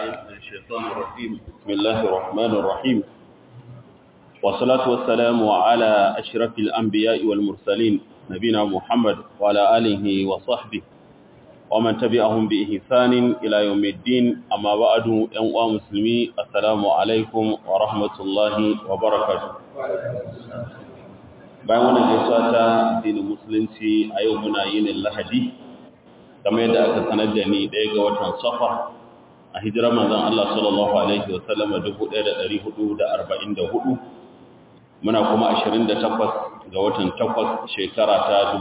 من الشيطان الرجيم بسم الله الرحمن الرحيم والصلاة والسلام على أشرف الأنبياء والمرسلين نبينا محمد وعلى آله وصحبه ومن تبعهم بإحسان إلى يوم الدين أما بعد أنواع مسلمي السلام عليكم ورحمة الله وبركاته bayan wannan gaisuwa ta addinin musulunci a yau muna yin lahadi kamar yadda aka sanar da ni ɗaya ga watan safar a hijirar manzon Allah sallallahu alaihi wa sallama 1444 muna kuma 28 ga watan 8 shekara ta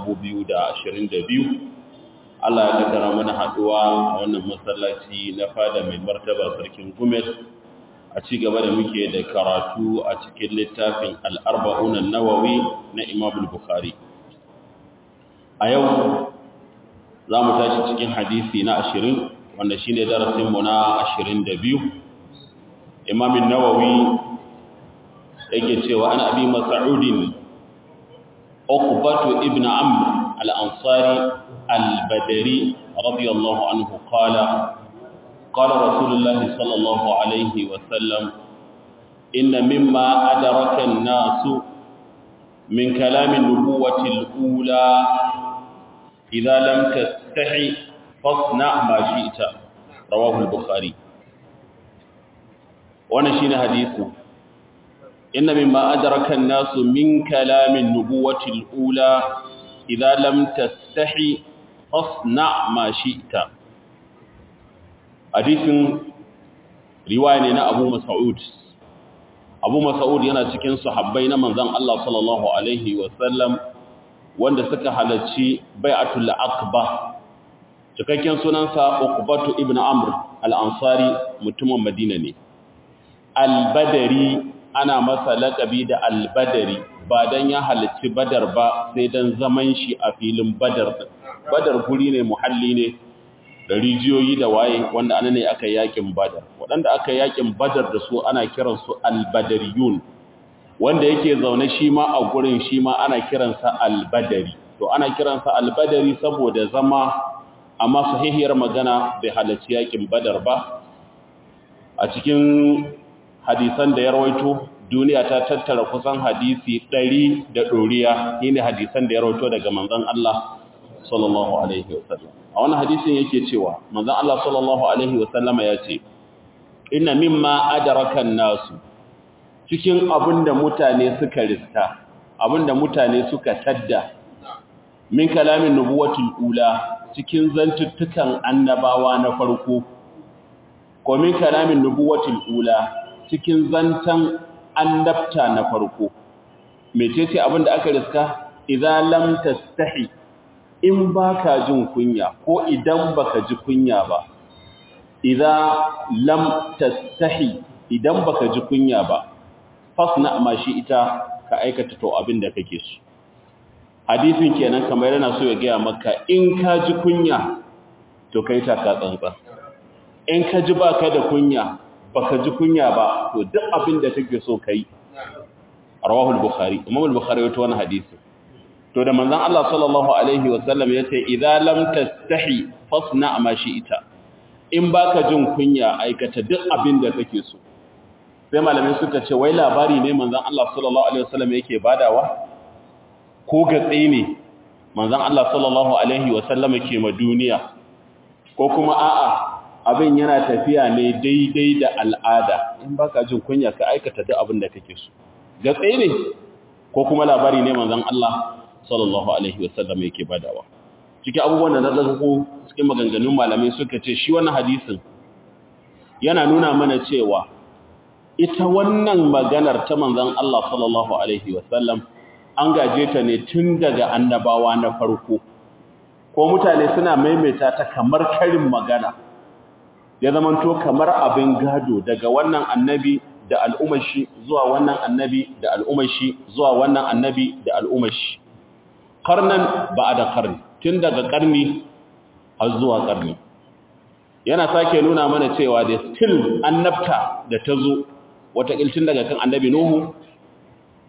2022 Allah ya kaddara mana haduwa a wannan masallaci na fada mai martaba sarkin Gumel a ci gaba da muke da karatu a cikin littafin al-arba'un an-nawawi na Imam al-Bukhari a yau za mu tashi cikin hadisi na 20 wanda shine darasin mu na 22 Imam an-Nawawi yake cewa ana abi mas'udin uqbatu ibn amr al-ansari al-badri radiyallahu anhu qala قال رسول الله صلى الله عليه وسلم إن مما أدرك الناس من كلام النبوة الأولى إذا لم تستحي فاصنع ما شئت رواه البخاري ونشين حديثه إن مما أدرك الناس من كلام النبوة الأولى إذا لم تستحي فاصنع ما شئت hadisin riwaya ne na Abu Mas'ud Abu Mas'ud yana cikin sahabbai na manzon Allah sallallahu alaihi wasallam wanda suka halarci bai'atul aqba cikakken sunansa Uqbatu ibn Amr al-Ansari mutumin Madina ne al-Badri ana masa laqabi da al-Badri ba dan ya halarci Badar ba sai dan zaman shi a filin Badar Badar guri ne muhalli ne da rijiyoyi da waye wanda ana ne aka yakin badar waɗanda aka yakin badar da su ana kiransu albadariyun wanda yake zaune shi ma a gurin shi ma ana kiransa albadari to ana kiransa albadari saboda zama amma sahihiyar magana bai halarci yakin badar ba a cikin hadisan da ya rawaito duniya ta tattara kusan hadisi ɗari da ɗoriya shine hadisan da ya rawaito daga manzon Allah sallallahu alaihi wasallam a wani hadisin yake cewa manzon Allah sallallahu alaihi wasallama ya ce inna mimma adraka nasu cikin abinda mutane suka riska abinda mutane suka tadda min kalamin nubuwatul ula cikin zantuttukan annabawa na farko ko min kalamin nubuwatul ula cikin zantan annabta na farko mecece abinda aka riska idza lam tastahi in ba ka jin kunya ko idan baka ji kunya ba idan lam tastahi idan baka ji kunya ba fasna ma shi ita ka aikata to abin da kake so hadisin kenan kamar yana so ya gaya maka in ka ji kunya to kai ta ka tsantsa in ka ji baka da kunya baka ji kunya ba to duk abin da kake so kai rawahul bukhari imam al-bukhari wato wannan hadisi to da manzon Allah sallallahu alaihi wasallam yace idza lam tastahi fasna ma ita. in baka jin kunya aikata duk abin da kake so sai malamai suka ce wai labari ne manzon Allah sallallahu alaihi wasallam yake badawa ko gatsi ne manzon Allah sallallahu alaihi wasallam ke ma duniya ko kuma a'a abin yana tafiya ne daidai da al'ada in baka jin kunya ka aikata duk abin da kake so gatsi ne ko kuma labari ne manzon Allah sallallahu alaihi wasallam yake badawa cikin abubuwan da na zago cikin maganganun malamai suka ce shi wannan hadisin yana nuna mana cewa ita wannan maganar ta manzon Allah sallallahu alaihi wasallam an gaje ta ne tun daga annabawa na farko ko mutane suna maimaita ta kamar karin magana ya zamanto kamar abin gado daga wannan annabi da al'umashi zuwa wannan annabi da al'umashi zuwa wannan annabi da al'umashi karnan ba da karni tun daga karni har zuwa karni yana sake nuna mana cewa da still annabta da ta zo watakil tun daga kan annabi nuhu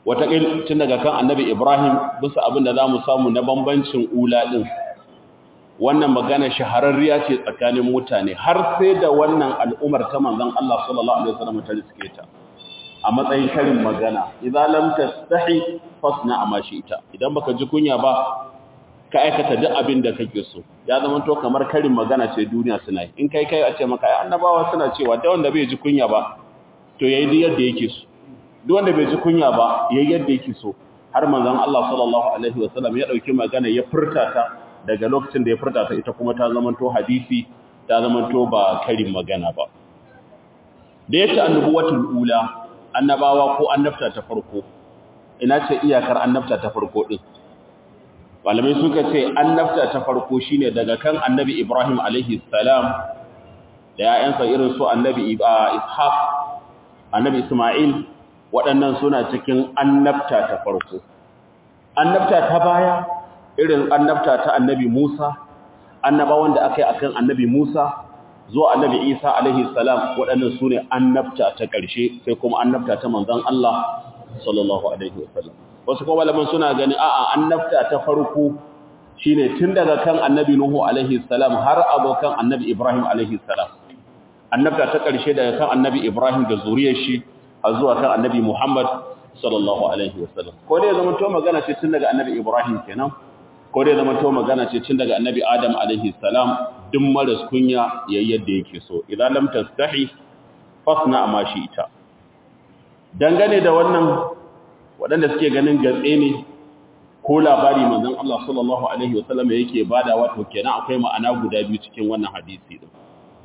watakil tun daga kan annabi ibrahim bisa abin da za mu samu na bambancin ula ɗin wannan magana shahararriya ce tsakanin mutane har sai da wannan al'umar ta manzon Allah sallallahu alaihi wasallam ta riske ta a matsayin karin magana idza lam tastahi fasna amma ita idan baka ji kunya ba ka aikata duk abin da kake so ya zama to kamar karin magana ce duniya suna yi in kai kai a ce maka ai annabawa suna cewa da wanda bai ji kunya ba to yayi duk yadda yake so duk wanda bai ji kunya ba yayi yadda yake so har manzon Allah sallallahu alaihi wasallam ya dauki magana ya furta ta daga lokacin da ya furta ta ita kuma ta zama to hadisi ta zama to ba karin magana ba da yake annubuwatul ula annabawa ko annabta ta farko ina ce iyakar annabta ta farko din malamai suka ce annabta ta farko shine daga kan annabi Ibrahim alaihi salam da ƴaƴansa irin su annabi Ishaq annabi Isma'il waɗannan suna cikin annabta ta farko annabta ta baya irin annabta ta annabi Musa annabawan da aka yi akan annabi Musa zuwa annabi Isa alaihi salam waɗannan su ne annabta ta ƙarshe sai kuma annabta ta manzon Allah sallallahu alaihi wasallam wasu kuma malaman suna gani a'a annabta ta farko shine tun daga kan annabi Nuhu alaihi salam har abokan annabi Ibrahim alaihi salam annabta ta ƙarshe daga kan annabi Ibrahim da zuriyar shi har zuwa kan annabi Muhammad sallallahu alaihi wasallam ko dai zaman to magana ce tun daga annabi Ibrahim kenan ko dai zaman to magana ce tun daga annabi Adam alaihi salam duk maras kunya yayin yadda yake so idan lam tastahi fasna ma shi ita dangane da wannan waɗanda suke ganin gatse ne ko labari manzon Allah sallallahu alaihi wasallam yake bada wato kenan akwai ma'ana guda biyu cikin wannan hadisi din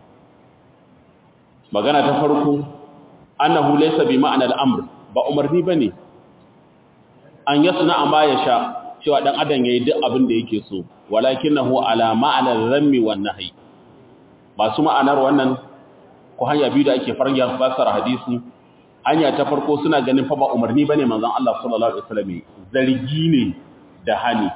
magana ta farko annahu laysa bi ma'ana al-amr ba umarni bane an yasna ma yasha cewa dan adam yayi duk abin da yake so walakinahu ala ma'ana dhammi wan nahyi masu ma'anar wannan ko hanya biyu da ake farga fasara hadisi hanya ta farko suna ganin fa ba umarni bane manzon Allah sallallahu alaihi wasallam zargi ne da hani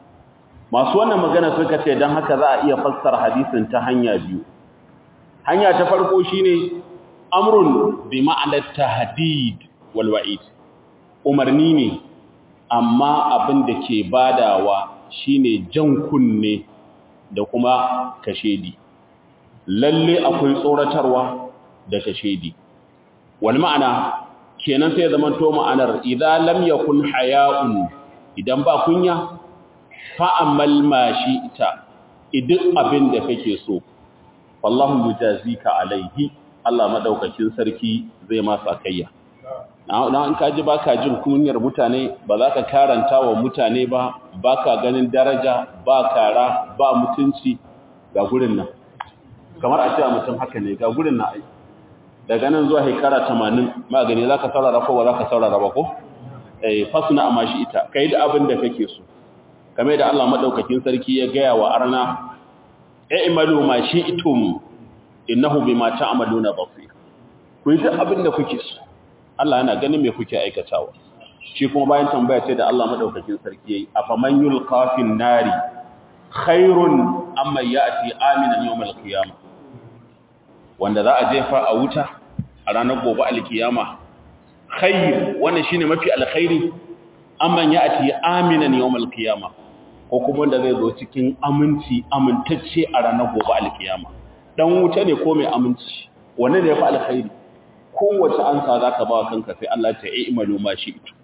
masu wannan magana suka ce dan haka za a iya fassara hadisin ta hanya biyu hanya ta farko shine amrun bi ma'anar tahdid wal wa'id umarni ne amma abin da ke badawa shine jan kunne da kuma kashedi lalle akwai tsoratarwa da kashedi wal ma'ana kenan sai zaman to ma'anar idza lam yakun haya'un idan ba kunya fa amal ma shi'ta idan abin da kake so wallahu yujazika alaihi Allah madaukakin sarki zai masa kayya na in ka ji baka jin kunyar mutane ba za ka karanta wa mutane ba baka ganin daraja ba kara ba mutunci ga gurin nan kamar a cewa mutum haka ne ga gurin nan ai daga nan zuwa shekara 80 magani za ka saurara ko ba za ka saurara ba ko eh fasuna amma shi ita kai da abin da kake so kame da Allah madaukakin sarki ya gaya wa arna i'malu ma shi'tum innahu bima ta'maluna basir ku yi duk abin da kuke so Allah yana ganin me kuke aikatawa shi kuma bayan tambaya ce da Allah madaukakin sarki yayi afaman yulqa fin nari khairun amma ya'ti aminan yawmal qiyamah wanda za a jefa a wuta a ranar gobe alkiyama khair wannan shine mafi alkhairi amma ya'ti aminan yawmal qiyamah ko kuma wanda zai zo cikin aminci amintacce a ranar gobe alkiyama dan wuta ne ko mai aminci wanne ne yafi alkhairi kowace ansa zaka ba kanka sai Allah ya yi imalu ma shi ito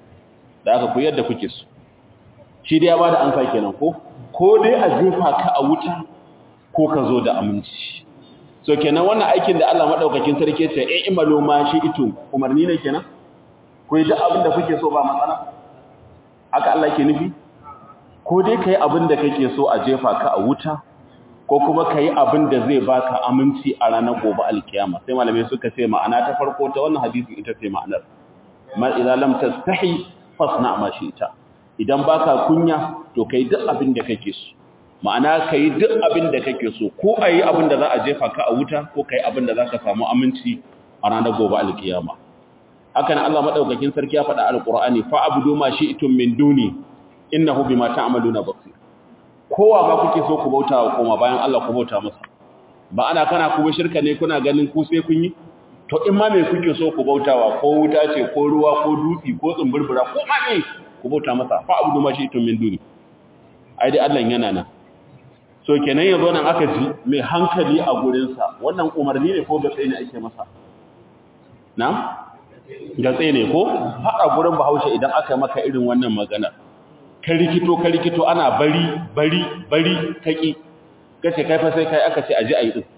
da aka ku yadda kuke so shi dai ya bada ansa kenan ko ko dai a jefa ka a wuta ko ka zo da aminci so kenan wannan aikin da Allah madaukakin sarki ya ce yi imalu ma shi ito umarni ne kenan ku yi duk abin da kuke so ba matsala haka Allah ke nufi ko dai ka yi abin da kake so a jefa ka a wuta ko kuma ka yi abin da zai baka aminci a ranar gobe alkiyama sai malamai suka ce ma'ana ta farko ta wannan hadisi ita ce ma'anar ma idza lam tastahi fasna ma ita. idan baka kunya to kai duk abin da kake so ma'ana kai duk abin da kake so ko ayi abin da za a jefa ka a wuta ko kai abin da zaka samu aminci a ranar gobe alkiyama hakan Allah madaukakin sarki ya faɗa alqur'ani fa abudu ma shi'tum min duni innahu bima ta'maluna basir kowa ba kuke so ku bauta wa koma bayan Allah ku bauta masa ba ana kana kuma shirka ne kuna ganin ku sai kun yi to in ma me kuke so ku bautawa ko wuta ce ko ruwa ko dutsi ko tsumburbura ko ma ne ku bauta masa fa abudu ma shi itun min duni ai dai Allah yana nan so kenan yazo nan aka ji mai hankali a gurinsa wannan umarni ne ko gatse ne ake masa na gatse ne ko haɗa gurin bahaushe idan aka maka irin wannan magana ka rikito ka rikito ana bari bari bari kaki kace kai fa sai kai aka ce aji ayi din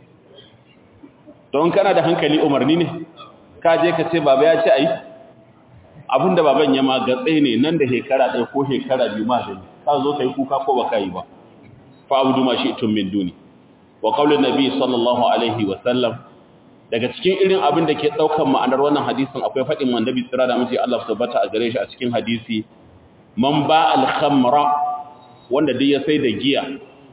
don kana da hankali umarni ne ka je ka ce baba ya ce ayi abinda baban ya ma gatse ne nan da hekara ɗaya ko hekara biyu ma zai ka zo kai kuka ko baka yi ba fa abudu ma shi'tum min duni wa qaulun nabi sallallahu alaihi wa sallam daga cikin irin abin da ke daukan ma'anar wannan hadisin akwai fadin annabi tsira da miji Allah subhanahu a gare shi a cikin hadisi man ba al khamra wanda dai ya sai da giya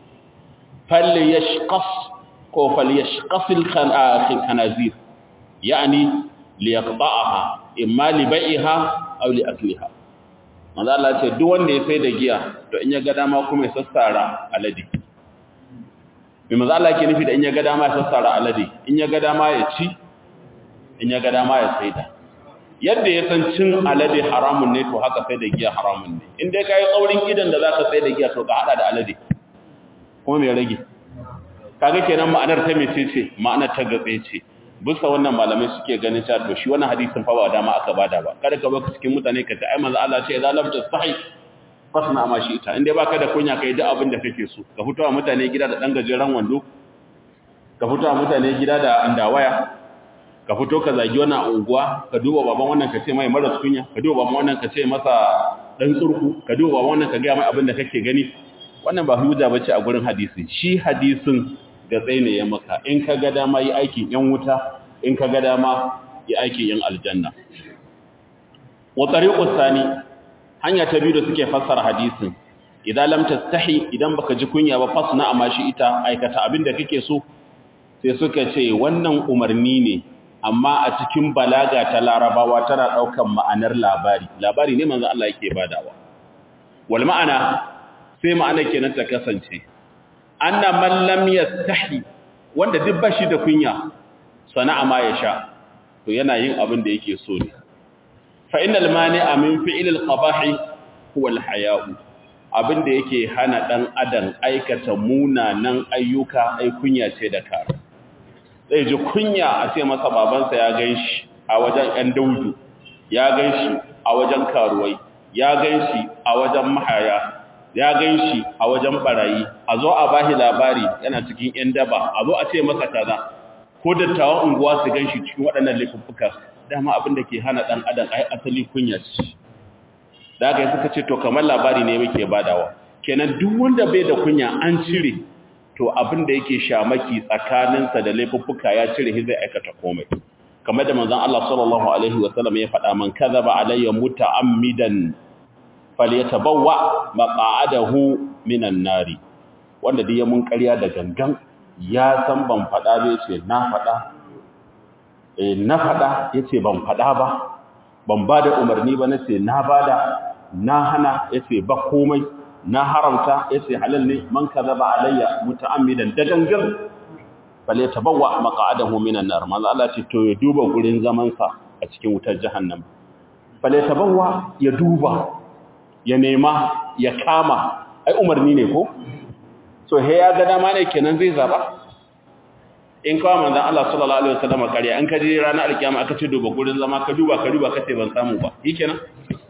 fal yashqas ko fal yashqas al khanazir yani li yaqta'aha imma li bai'iha aw li akliha manzo Allah ce duk wanda ya sai da giya to in ya ga dama kuma ya sassara alade mai manzo Allah yake nufi da in ya ga dama ya sassara alade in ya ga dama ya ci in ya ga dama ya saida yadda ya san cin alade haramun ne to haka sai da giya haramun ne in dai kai tsaurin idan da zaka sai da giya to ka hada da alade kuma me rage kaga kenan ma'anar ta mece ce ma'anar ta gatse ce bisa wannan malamai suke ganin cewa to shi wannan hadisin fa ba dama aka bada ba kada ka baka cikin mutane ka ta ai manzo Allah ce idza lam tastahi fasna ma shi ita inda baka da kunya kai duk abin da kake so ka fito wa mutane gida da dan gajeren wando ka fito wa mutane gida da andawaya ka fito ka zagi wannan unguwa ka duba baban wannan ka ce mai maras kunya ka duba baban wannan ka ce masa dan tsurku ka duba baban wannan ka ga mai abin da kake gani wannan ba hujja bace a gurin hadisi shi hadisin ga tsaye ya maka in ka ga dama yi aikin yan wuta in ka ga dama yi aikin yan aljanna wa tariqus sani hanya ta biyu da suke fassara hadisin idan lam tastahi idan baka ji kunya ba fasna amma shi ita aikata abin da kake so sai suka ce wannan umarni ne amma a cikin balaga ta larabawa tana daukan ma'anar labari labari ne manzo Allah yake badawa wal ma'ana sai ma'ana kenan ta kasance anna man lam yastahi wanda duk bashi da kunya sana'a ma ya sha to yana yin abin da yake so ne fa innal mani'a min fi'l al-qabahi huwa al-haya'u abin da yake hana dan adam aikata munanan ayyuka ai kunya ce da kare zai ji kunya a ce masa babansa ya ganshi a wajen ɗan daudu ya ganshi a wajen karuwai ya ganshi a wajen mahaya ya gan shi a wajen barayi a zo a bahi labari yana cikin ‘yan daba a zo a ce masa kaza ko dattawan unguwa su gan shi cikin waɗannan laifuffuka dama abin da ke hana ɗan adam ai asali kunya ce da aka yi suka ce to kamar labari ne muke badawa kenan duk wanda bai da kunya an cire to abin da yake shamaki tsakaninsa da laifuffuka ya cire shi zai aikata komai kamar da manzon Allah sallallahu alaihi wasallam ya faɗa man kadhaba alayya muta'ammidan falyatabawwa maq'adahu minan nari wanda dai mun ƙarya da gangan ya san ban faɗa ba yace na faɗa eh na faɗa yace ban faɗa ba ban bada umarni ba nace na bada na hana yace ba komai na haramta yace halal ne man kadhaba alayya muta'ammidan da gangan falyatabawwa maq'adahu minan nar manzo Allah ce to ya duba gurin zaman sa a cikin wutar jahannam falyatabawwa ya duba ya nema ya kama ai umarni ne ko so he ya ga dama ne kenan zai zaba in kawo manzon Allah sallallahu alaihi wasallam kariya an kaje ranar alkiyama aka ce duba gurin zama ka duba ka duba kace ban samu ba kenan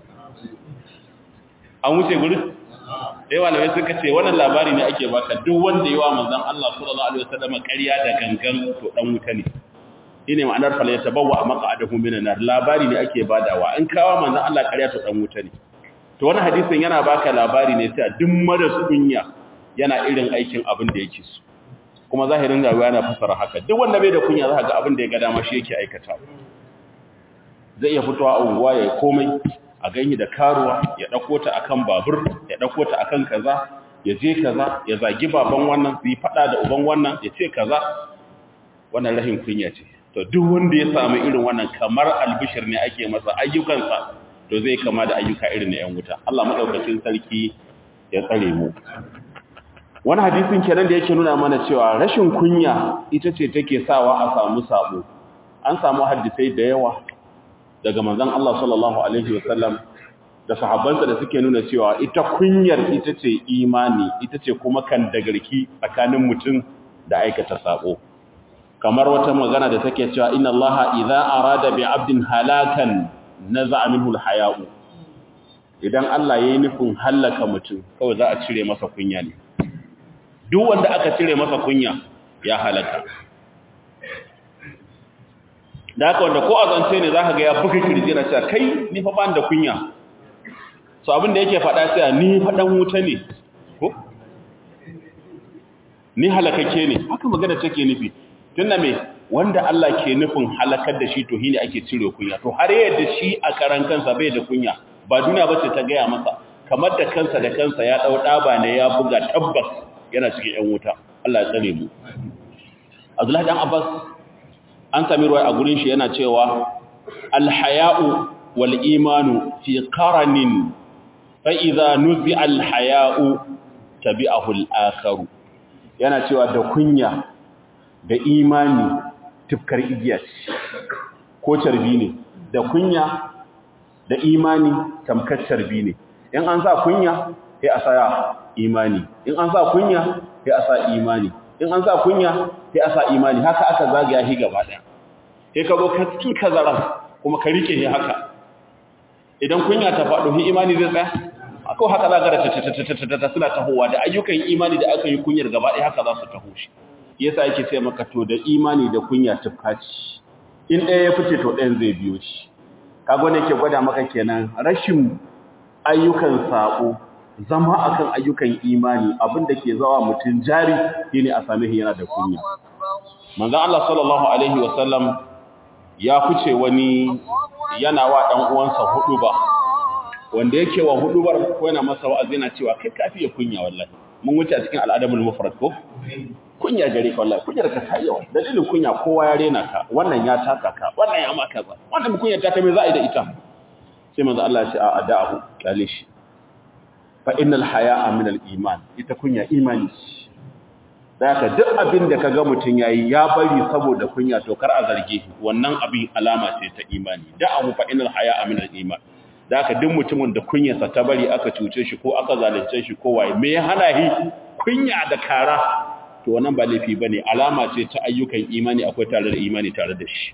an wuce gurin dai malamai suka ce wannan labari ne ake baka duk wanda yawa manzon Allah sallallahu alaihi wasallam kariya da gangan to dan wuta ne shine ma'anar fala yatabawwa maq'adahu minan nar labari ne ake badawa in kawo manzon Allah kariya to dan wuta ne to wani hadisin yana baka labari ne sai duk maras kunya yana irin aikin abin da yake so kuma zahirin rayuwa yana fasara haka duk wanda bai da kunya za ga abin da ya ga dama shi yake aikata zai iya fitowa a unguwa ya komai a ganyi da karuwa ya dauko ta akan babur ya dauko ta akan kaza ya je kaza ya zagi baban wannan su yi fada da uban wannan ya ce kaza wannan rahin kunya ce to duk wanda ya samu irin wannan kamar albishir ne ake masa ayyukansa to zai kama da ayyuka irin na 'yan wuta Allah maɗaukacin sarki ya tsare mu wani hadisin kenan da yake nuna mana cewa rashin kunya ita ce take sawa a samu sabo an samu hadisai da yawa daga manzon Allah sallallahu alaihi wasallam da sahabbansa da suke nuna cewa ita kunyar ita ce imani ita ce kuma kan dagarki tsakanin mutum da aikata sabo kamar wata magana da take cewa inna allaha idza arada bi abdin halakan naza'a minhu alhaya'u idan Allah yayi nufin halaka mutum kawai za a cire masa kunya ne duk wanda aka cire masa kunya ya halaka da haka wanda ko azance ne zaka ga ya buga kirji na cewa kai ni fa ban da kunya so abin da yake faɗa sai ni fa dan wuta ne ko ni halakake ne haka magana take nufi tunda me wanda Allah ke nufin halakar da shi to shine ake cire kunya to har yadda shi a karan kansa bai da kunya ba duniya bace ta gaya masa kamar da kansa da kansa ya dau daba ne ya buga tabbas yana cikin yan wuta Allah ya tsare mu Abdullahi dan Abbas an sami ruwa a gurin shi yana cewa alhaya'u wal imanu fi qaranin fa idza nuzi'a alhaya'u tabi'ahu al-akharu yana cewa da kunya da imani tufkar igiya ko carbi ne da kunya da imani tamkar carbi ne in an sa kunya sai a sa imani in an sa kunya sai a sa imani in an sa kunya sai a sa imani haka aka zagaya shi gaba daya sai ka zo ka cikin kazara kuma ka rike shi haka idan kunya ta faɗo shi imani zai tsaya ko haka za ga ta suna tahowa da ayyukan imani da aka yi kunyar gaba ɗaya haka za su taho shi yasa yake sai maka to da imani da kunya tufkaci in ɗaya ya fice to ɗayan zai biyo shi kaga ne yake gwada maka kenan rashin ayyukan sako zama akan ayyukan imani abinda ke zawa mutum jari shine a same shi yana da kunya manzon Allah sallallahu alaihi wasallam ya fice wani yana wa dan uwansa hudu ba wanda yake wa hudubar ko yana masa wa'azi yana cewa kai kafi ya kunya wallahi mun wuce a cikin al'adabul mufrad ko kunya gare ka wallahi kunyar ka ta yawa dalilin kunya kowa ya rena ka wannan ya taka ka wannan ya maka ba wannan kunyar ta ta me za a yi da ita sai manzo Allah ya ce a ada'u kale shi fa innal haya'a min al-iman ita kunya imani da haka duk abin da kaga mutun yayi ya bari saboda kunya to kar a zarge wannan abin alama ce ta imani da'ahu fa innal haya'a min al-iman da aka duk mutumin da kunyarsa ta bari aka cuce shi ko aka zalunce shi ko waye me ya hana shi kunya da kara to wannan ba laifi bane alama ce ta ayyukan imani akwai tare da imani tare da shi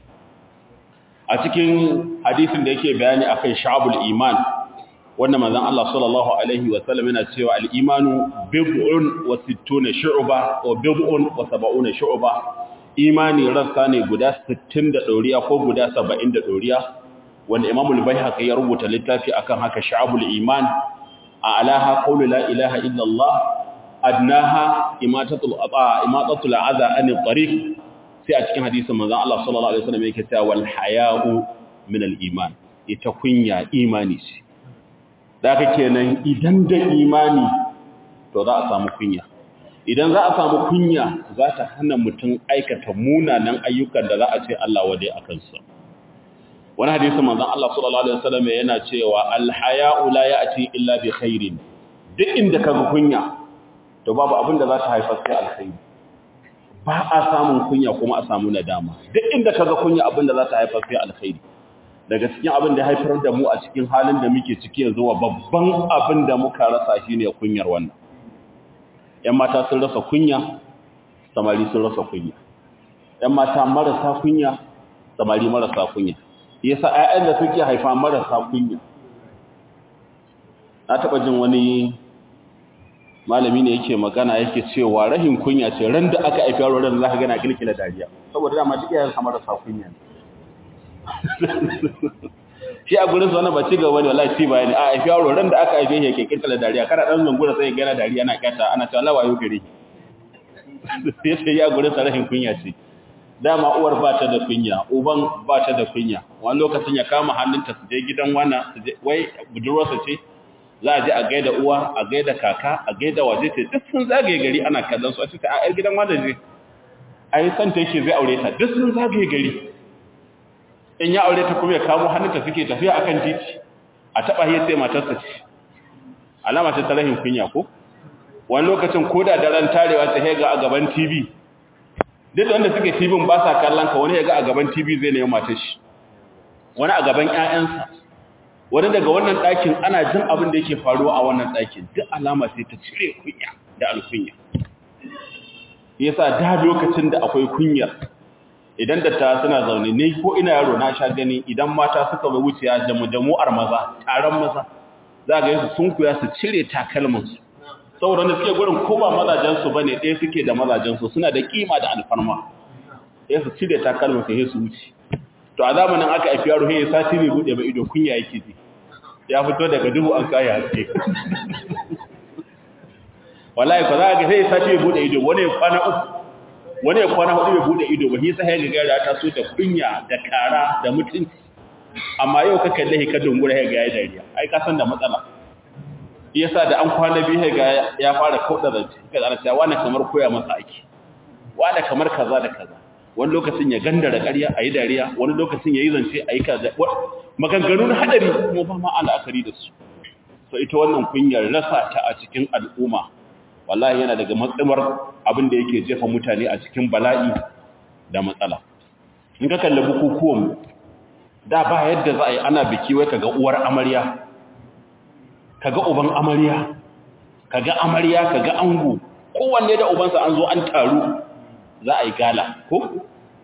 a cikin hadisin da yake bayani akan sha'abul iman wanda manzon Allah sallallahu alaihi wa sallam yana cewa al-imanu bid'un wa sittuna shu'ba wa bid'un wa sab'una shu'ba imani rassa ne guda 60 da doriya ko guda 70 da doriya wanda Imam al-Baihaqi ya rubuta littafi akan haka Sha'abul Iman a alaha qawlu la ilaha illa Allah adnaha imatatul ata imatatul adha an tariq sai a cikin hadisin manzon Allah sallallahu alaihi wasallam yake cewa wal haya'u min al-iman ita kunya imani ce daga kenan idan da imani to za a samu kunya idan za a samu kunya za ta hana mutum aikata munanan ayyukan da za a ce Allah wade akan sa wani hadisi manzon Allah sallallahu alaihi wasallam yana cewa al-haya'u la ya'ti illa bi khairin duk inda kaga kunya to babu abin da za ta haifar sai alkhairi ba a samun kunya kuma a samu nadama duk inda kaga kunya abin da za ta haifar sai alkhairi daga cikin abin da haifar da mu a cikin halin da muke ciki yanzu wa babban abin da muka rasa shine kunyar wannan yan mata sun rasa kunya samari sun rasa kunya yan mata marasa kunya samari marasa kunya yasa ƴaƴan da suke haifa marasa kunya na taɓa jin wani malami ne yake magana yake cewa rahin kunya ce ran da aka haifi yaro ran za ka gana kilkila dariya saboda dama duk yaran marasa kunya shi a gurin wannan ba ci gaba ne wallahi ci bayani a haifi yaro ran da aka haife shi yake kilkila dariya kana dan zungura sai ya gana dariya ana kyata ana cewa Allah wayo gare sai ya gurin sa rahin kunya ce dama uwar ba ta da kunya uban ba ta da kunya wani lokacin ya kama hannunta su je gidan wana wai budurwarsa ce za a je a gaida uwa a gaida kaka a gaida waje ce duk sun zagaye gari ana kallon su a cikin a yar gidan wanda je a yi santa yake zai aure ta duk sun zagaye gari in ya aure ta kuma ya kamo hannunta suke tafiya akan titi a taɓa hiyar sai matarsa ce alama ce ta rahin kunya ko wani lokacin ko da daren tarewa ta hega a gaban tv duk wanda suke tv ba sa kallon ka wani ya ga a gaban tv zai nemi matar shi wani a gaban ƴaƴansa wani daga wannan ɗakin ana jin abin da yake faruwa a wannan ɗakin duk alama sai ta cire kunya da alkunya yasa da lokacin da akwai kunyar idan datta suna zaune ne ko ina yaro na sha gani idan mata suka bai wuciya jamu-jamu'ar maza taron maza za ga yasu sun kuya su cire takalmansu saboda da suke gurin ko ba mazajensu ba ne ɗaya suke da mazajensu suna da kima da alfarma ya su cire takalmansu ya su wuce to a zamanin aka haifi yaro ya sati ne buɗe ba ido kunya yake ji ya fito daga duhu an kaya haske wallahi ko za ga sai sati ya buɗe ido wani ya kwana uku wani ya kwana hudu ya buɗe ido ba hisa ya ga ya taso da kunya da kara da mutunci amma yau ka kalle ka dungura ya ga ya dariya ai ka san da matsala yasa da an kwana biyu ga ya fara kauda zance kaza ana cewa wani kamar koya masa aiki wani kamar kaza da kaza wani lokacin ya gandara ƙarya ayi dariya wani lokacin yayi zance ayi kaza maganganun hadari kuma ba ma al'akari da su so ita wannan kunyar rasa ta a cikin al'umma wallahi yana daga matsimar abin da yake jefa mutane a cikin bala'i da matsala in ka kalli bukukuwan da ba yadda za a yi ana biki wai kaga uwar amarya kaga uban amarya kaga amarya kaga ango kowanne da ubansa an zo an taru za a yi gala ko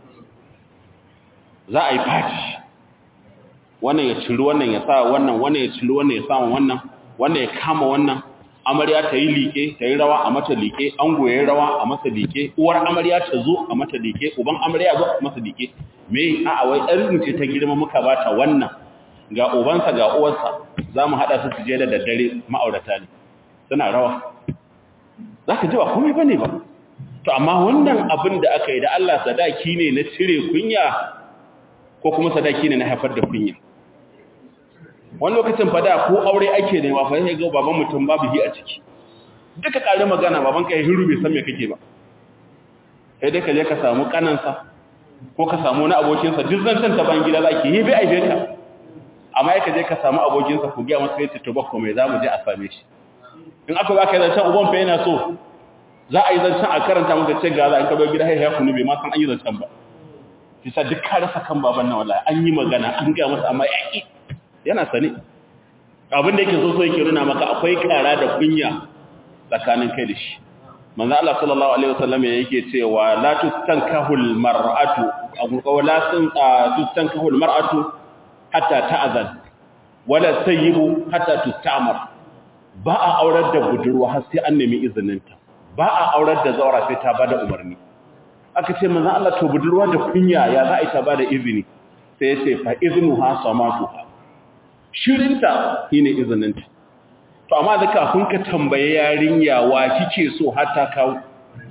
za a yi party wannan ya ciri wannan ya sa wannan wannan ya ciri wannan ya sa wannan wannan ya kama wannan amarya ta yi liƙe ta yi rawa a mata liƙe ango ya yi rawa a masa liƙe uwar amarya ta zo a mata liƙe uban amarya zo a masa liƙe me a wai ɗarin ce ta girma muka ba ta wannan ga ubansa ga uwarsa za mu haɗa su su je da daddare ma'aurata ne suna rawa za ka ji ba komai ba ne ba to amma wannan abin da aka yi da Allah sadaki ne na cire kunya ko kuma sadaki ne na haifar da kunya wani lokacin fada ko aure ake ne ba fa sai ga baban mutum babu hi a ciki duka kare magana baban ka hiru bai san me kake ba sai dai ka je ka samu kanansa ko ka samu wani abokinsa duk zan tanta ban gida zaki yi bai aibe ka amma ya ka je ka samu abokinsa ku ga masa yace to bakko mai zamu je a same shi in aka ba ka yi zancen uban fa yana so za a yi zancen a karanta maka ce ga za a kado gida haihuwa kunu bai ma san an yi zancen ba kisa duk ka rasa kan baban nan wallahi an yi magana an ga masa amma yaki yana sane abin da yake so so yake nuna maka akwai kara da kunya tsakanin kai da shi manzo Allah sallallahu alaihi wasallam yake cewa la tustankahul mar'atu aw la tustankahul mar'atu hatta ta'zan wala sayyibu hatta tustamar ba a aurar da budurwa har sai an nemi izininta ba a aurar da zaura sai ta bada umarni aka ce manzo Allah to budurwa da kunya ya za a yi ta bada izini sai ya ce fa iznuha samatuha shirinta shine izininta to amma da kafin ka tambaye yarinya wa kike so har ta kawo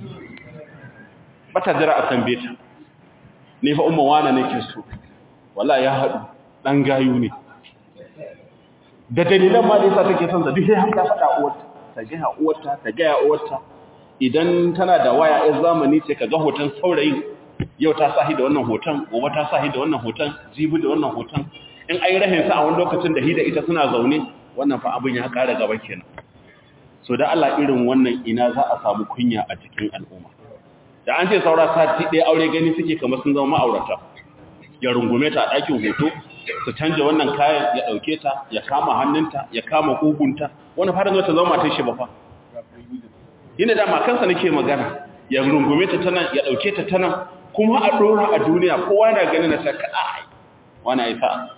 bata jira a tambaye ta ni fa umma wana nake so wallahi ya hadu dan gayu ne da dalilan ma da yasa take son sa duk sai ta faɗa uwarta ta ga uwarta ta ga uwarta idan tana da waya ɗin zamani ce ka ga hoton saurayin yau ta sahi da wannan hoton gobe ta sahi da wannan hoton jibi da wannan hoton in ai rahin sa a wani lokacin da hida ita suna zaune wannan fa abin ya ƙara gaba kenan so da Allah irin wannan ina za a samu kunya a cikin al'umma da an ce saura sati ɗaya aure gani suke kamar sun zama ma'aurata ya rungume ta a ɗakin hoto su canja wannan kayan ya ɗauke ta ya kama hannunta ya kama ƙugunta wani fara zo ta zama matar shi ba fa yana da makansa nake magana ya rungume ta tana ya ɗauke ta tana kuma a ɗora a duniya kowa na gani na ta kaɗa wani aifa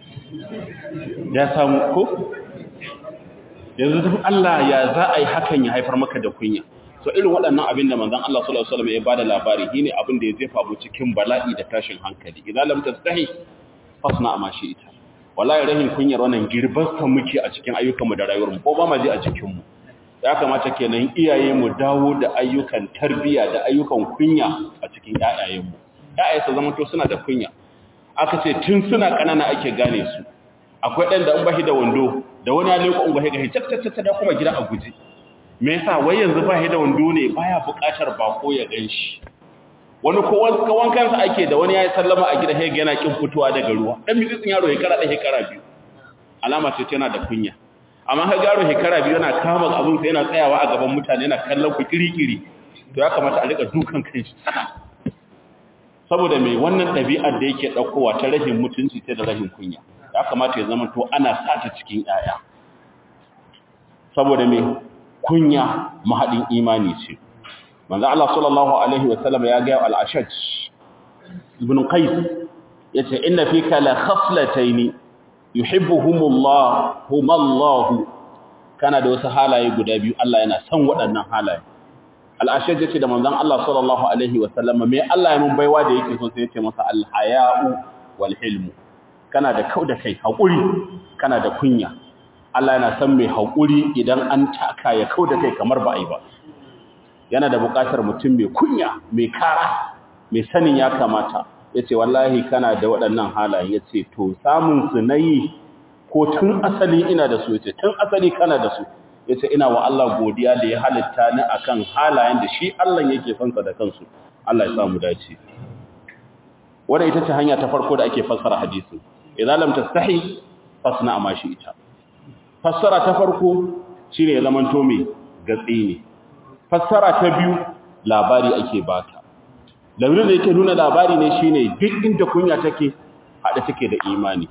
ya samu ko yanzu duk Allah ya za a yi hakan ya haifar maka da kunya so irin waɗannan abin da manzon Allah sallallahu alaihi wasallam ya bada labari shine abin da ya jefa mu cikin bala'i da tashin hankali idan lam tastahi fasna ma shi ita wallahi rahin kunyar wannan girbarsa muke a cikin ayyukanmu da rayuwarmu ko ba ma ji a cikin mu ya kamata kenan iyaye mu dawo da ayyukan tarbiya da ayyukan kunya a cikin ƴaƴayen mu ƴaƴaye su zama to suna da kunya aka ce tun suna kanana ake gane su akwai ɗan da in bashi da wando da wani alai ko in bashi ga hicce da kuma gida a guje me yasa wai yanzu bashi da wando ne baya buƙatar bako ya ganshi wani ko wankan sa ake da wani yayi sallama a gida hega yana kin fitowa daga ruwa dan mitsitsin yaro hekara da hekara biyu alama ce tana da kunya amma ka garo hekara biyu yana kama abin sa yana tsayawa a gaban mutane yana kallon ku kirikiri to ya kamata a rika dukan kanshi saboda mai wannan ɗabi'ar da yake ɗaukowa ta rahin mutunci ta da rahin kunya ya kamata ya zama to ana sata cikin yaya saboda me kunya mahadin imani ce manzo Allah sallallahu alaihi wasallam ya ga al-ashaj ibn qais yace inna fika la khaslatayn yuhibbuhumullah humallahu kana da wasu halaye guda biyu Allah yana son waɗannan halaye al-ashaj yace da manzon Allah sallallahu alaihi wasallam me Allah ya mun baiwa da yake so sai yace masa al-haya'u wal hilmu kana da kauda kai hakuri kana da kunya Allah yana son mai hakuri idan an taka ya kauda kai kamar ba ai ba yana da buƙatar mutum mai kunya mai kara mai sanin ya kamata yace wallahi kana da waɗannan halaye yace to samun su nayi ko tun asali ina da su yace tun asali kana da su yace ina wa Allah godiya da ya halitta ni akan halayen da shi Allah yake fansa da kansu Allah ya samu dace wannan ita ce hanya ta farko da ake fassara hadisi idan lam tastahi fasna ma shi ita fassara ta farko shine ya zamanto mai gatsi ne fassara ta biyu labari ake bata labarin da yake nuna labari ne shine duk inda kunya take hada take da imani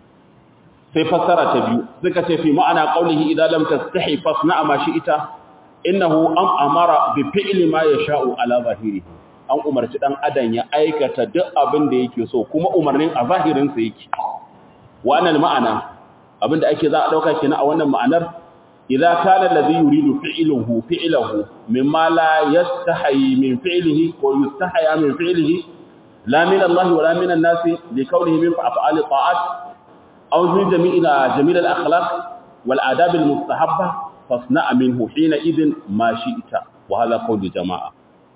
sai fassara ta biyu suka ce fi ma'ana qaulihi idan lam tastahi fasna ma shi ita innahu am amara bi fi'li ma yasha'u ala zahirihi an umarci dan adam ya aikata duk abin da yake so kuma umarnin a zahirin sa yake wannan ma'ana abinda ake za a dauka kenan a wannan ma'anar idza kana alladhi yuridu fi'luhu fi'luhu mimma la yastahi min fi'lihi wa yastahya min fi'lihi la min Allah wa la min an-nasi li kawnihi min af'ali ta'at aw min jami'il jamil al-akhlaq wal adab al-mustahabba fasna' minhu hina idin ma shi'ta wa hadha qawlu jama'a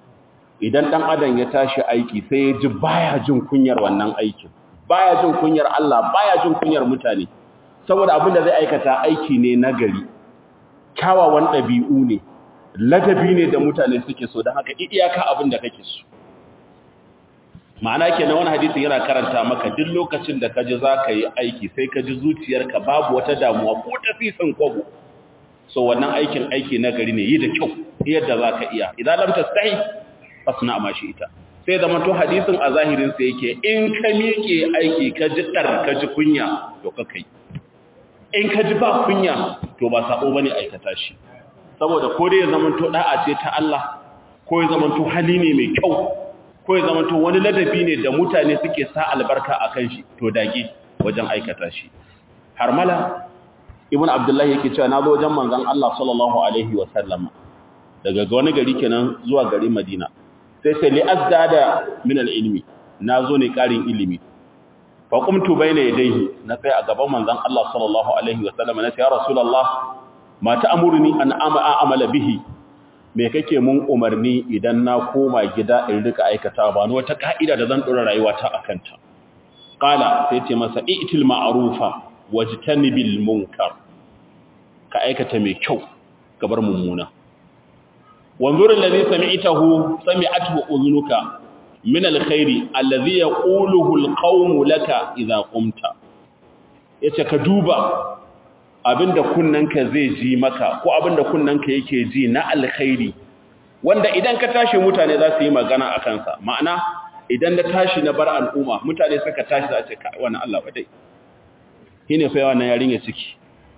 idan dan adam ya tashi aiki sai ya ji baya jin kunyar wannan aikin baya jin kunyar Allah baya jin kunyar mutane saboda abin da zai aikata aiki ne nagari kyawawan ɗabi'u ne ladabi ne da mutane suke so don haka iyaka abin da kake so ma'ana ke na wani hadisin yana karanta maka duk lokacin da ka ji za ka yi aiki sai ka ji zuciyarka babu wata damuwa ko tafisan kwabo so wannan aikin aiki nagari ne yi da kyau yadda za ka iya idan lam tastahi fasna ma shi ita sai zama to hadisin a zahirin sa yake in ka miƙe aiki ka ji dar ka ji kunya to ka kai in ka ji ba kunya to ba sabo bane aikata shi saboda ko dai ya zama to da'a ce ta Allah ko ya zama to hali ne mai kyau ko ya zama to wani ladabi ne da mutane suke sa albarka akan shi to dage wajen aikata shi harmala ibn abdullahi yake cewa na zo wajen manzon Allah sallallahu alaihi wa sallam daga wani gari kenan zuwa gari Madina sai sai li azdada min al-ilmi nazo ne karin ilimi fa qumtu bayna yadayhi na sai a gaban manzon Allah sallallahu alaihi wa sallam na ce ya rasulullah ma ta'muruni an amala bihi me kake mun umarni idan na koma gida in rika aikata ba ni wata ka'ida da zan dora rayuwa ta akan ta qala sai ce masa i'til ma'rufa wajtanibil munkar ka aikata mai kyau ka bar mummuna wanzur alladhi sami'tahu sami'athu udhunuka min alkhairi alladhi yaquluhu alqawm laka idha qumta yace ka duba abinda kunnanka zai ji maka ko abinda kunnanka yake ji na alkhairi wanda idan ka tashi mutane za su yi magana a kansa ma'ana idan da tashi na bar al'umma mutane suka tashi za a ce kai wannan Allah wadai shine fa wannan yarinya ciki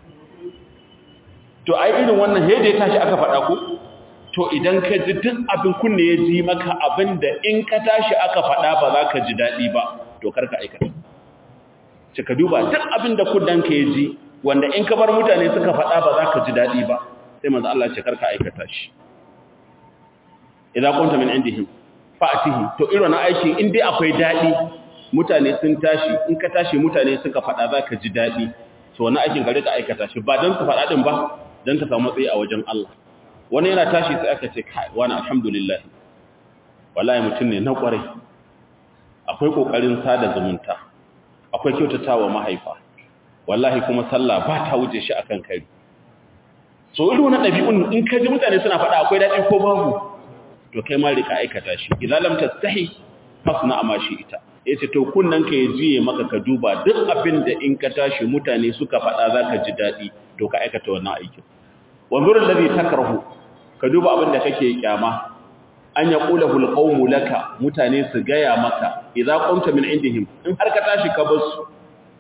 to ai irin wannan he da ya tashi aka faɗa ku to idan ka ji duk abin kunne ya ji maka abin da in ka tashi aka faɗa ba za ka ji daɗi ba to karka aikata ce ka duba duk abin da kudanka ya ji wanda in ka bar mutane suka faɗa ba za ka ji daɗi ba sai manzo Allah ce karka aikata shi idan kunta min indihim fa'atihi to irin aikin in dai akwai daɗi mutane sun tashi in ka tashi mutane suka faɗa za ka ji daɗi to wani aikin ka rika aikata shi ba don su faɗa ɗin ba don ka samu matsayi a wajen Allah wani yana tashi sai aka ce kai wani alhamdulillah wallahi mutum ne na ƙwarai akwai ƙoƙarin sada zumunta akwai kyautatawa mahaifa wallahi kuma sallah ba ta wuce shi akan kai so irin wannan ɗabi'un in ka ji mutane suna faɗa akwai daɗi ko babu to kai ma rika aikata shi idan lam tastahi fasna amma shi ita yace to kunnan ka yaji maka ka duba duk abin da in ka tashi mutane suka faɗa zaka ji dadi to ka aikata wannan aikin wanzur alladhi takrahu ka duba abin da kake kyama an yaqulahu alqawmu laka mutane su gaya maka idza qumta min indihim in har ka tashi ka bar su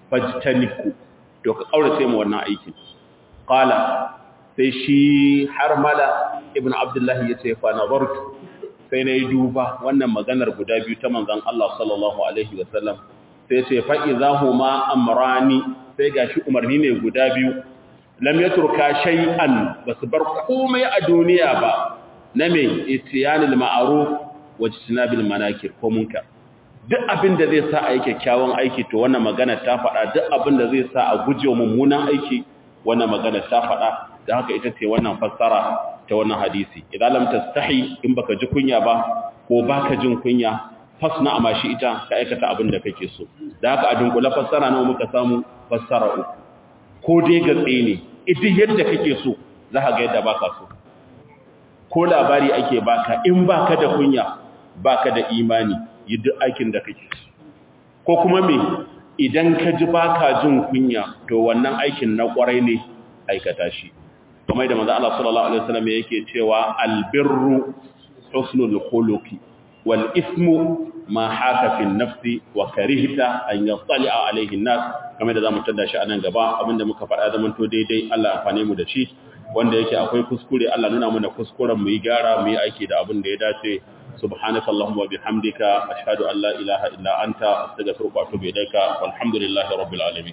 fajtaniku to ka kaurace mu wannan aikin qala sai shi har mala ibn abdullahi yace fa nazartu sai nayi duba wannan maganar guda biyu ta manzon Allah sallallahu alaihi wasallam sai ce fa idahuma amrani sai gashi umarni ne guda biyu lam yatruka shay'an basu bar komai a duniya ba na me itiyanil ma'ruf wa jitinabil manakir ko munkar duk abin da zai sa a yi kyakkyawan aiki to wannan magana ta faɗa duk abin da zai sa a guje mummunan aiki wannan magana ta faɗa da haka ita ce wannan fassara ta wannan hadisi idan lam tastahi in baka ji kunya ba ko baka jin kunya fasna amashi ita ka aikata abin da kake so da haka a dunkula fassara nawa muka samu fassara uku ko dai gatse ne idan yadda kake so za ka ga yadda baka so ko labari ake baka in baka da kunya baka da imani yi duk aikin da kake ko kuma me idan ka ji baka jin kunya to wannan aikin na kwarai ne aikata shi kamar da manzo Allah sallallahu alaihi wasallam yake cewa albirru husnul khuluqi wal ismu ma haka fi nafsi wa karihta an yattali'a alaihi nas kamar da zamu tada shi a nan gaba abinda muka faɗa zaman to daidai Allah amfane mu da shi wanda yake akwai kuskure Allah nuna mana kuskuren mu yi gyara mu yi aiki da abin da ya dace سبحانك اللهم وبحمدك أشهد أن لا إله إلا أنت أستغفرك وأتوب إليك والحمد لله رب العالمين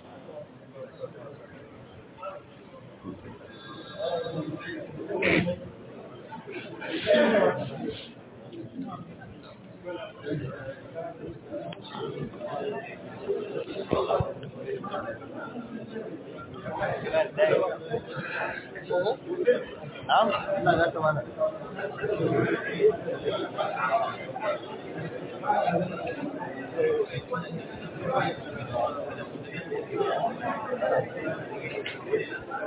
Na'am, ina ga ta mana.